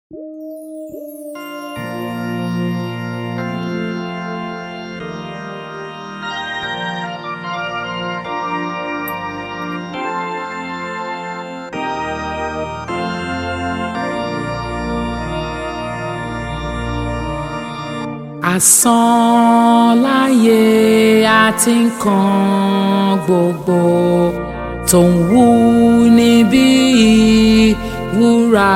Asán láyé àti nǹkan gbogbo tó ń wú níbí wúrà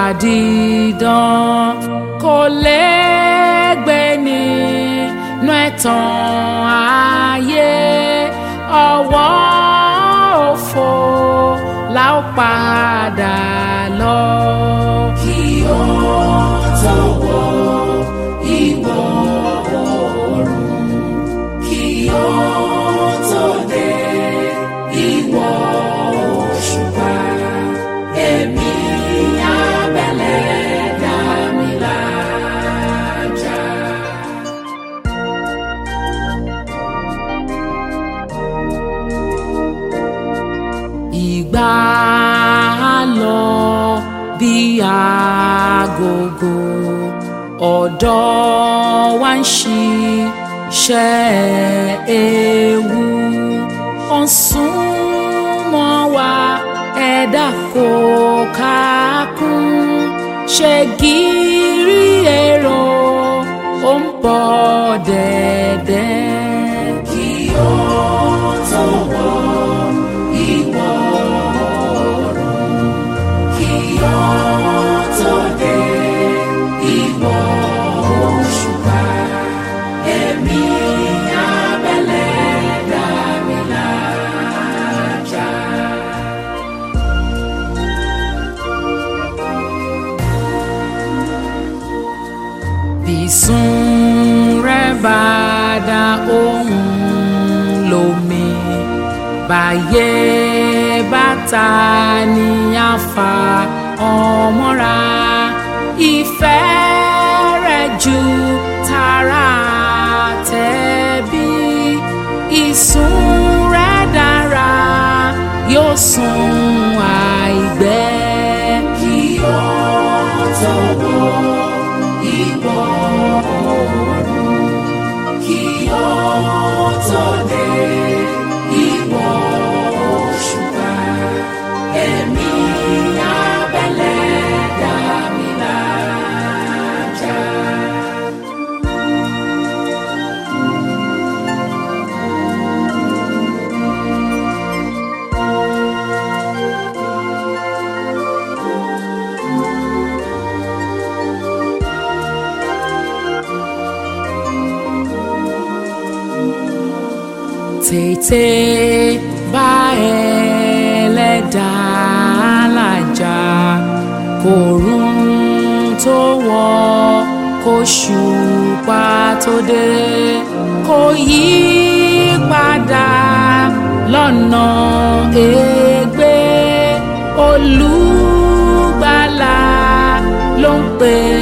dídán kò lẹ́gbẹ́ nínú ẹ̀tàn ayé ọwọ́ òfo la ó padà lọ. kí ó tó wọ ìwọ̀ oòrùn kí ó tó dé ìwọ̀ òṣùpá èmi abẹ́lẹ̀ dá mi lájà. ìgbà á lọ bí agogo ọ̀dọ́ wa ń ṣiṣẹ́ ewu ó ń súnmọ́ wa ẹ̀dá kò kákún ṣe gírí èrò ó ń bọ̀ dẹ̀dẹ̀. kí ó tó wọ ìwọ̀ oòrùn kí ó tó dé ìwọ̀ òṣùpá èmi abẹ́lẹ̀ dá mi lájà. bísún rẹ̀ bá dá ohùn lómi báyé bàtà ní àfà ọmọra ìfẹ́ rẹ̀ ju tara tẹ̀bí ìsún rẹ̀ dára yóò sùn àìgbẹ́. kí ó tó wọ ìwọ̀ oòrùn kí ó tó dé ìwọ̀ òṣùpá èmi abẹ́lẹ̀ dá mi lájà. tètè bá ẹlẹ́dàá làjà kòrún tó wọ̀ kóṣùpá tó dé kò yí padà lọ́nà ègbé olùgbàlà ló ń pè